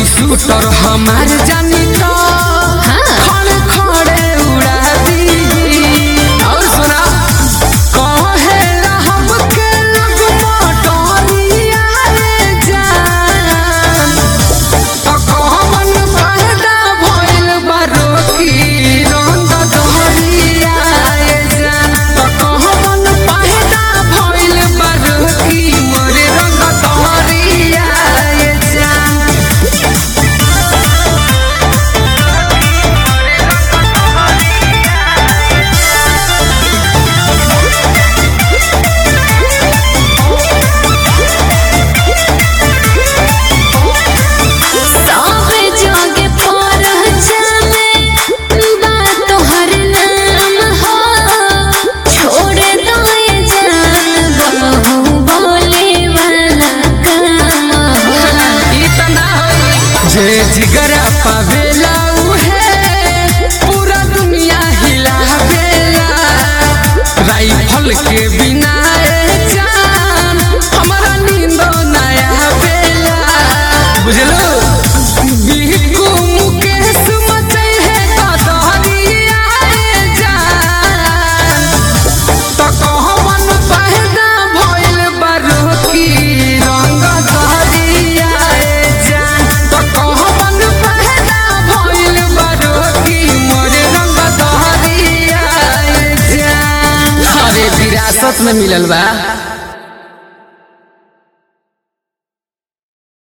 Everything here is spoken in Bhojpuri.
शूटर हमार जानी तो खड़े खड़े उड़ा दी और सुना कहे रहब के लग मोटरिया रे जान तो कहवन फायदा भइल बारो की रंग दोहरिया रे जान तो कहवन फायदा भइल बारो की मोरे रंग दोहरिया रे जान सावे जागे पर चले बात तोहर नाम हो छोड़ दो ये जान बहू बोले वाला काम हो इतना जे जिगर पावेला उहे पूरा दुनिया हिलावेला राइफल के बिना ए जान हमारा नींदो नया बेला बुझलो बिहकू मुकेश मचे है कदरिया ए जान तो कहवन फायदा भइल बारो की रंग दहरिया ए जान तो कहवन फायदा भइल बारो की मोरे रंग दहरिया ए जान अरे विरासत में मिलल बा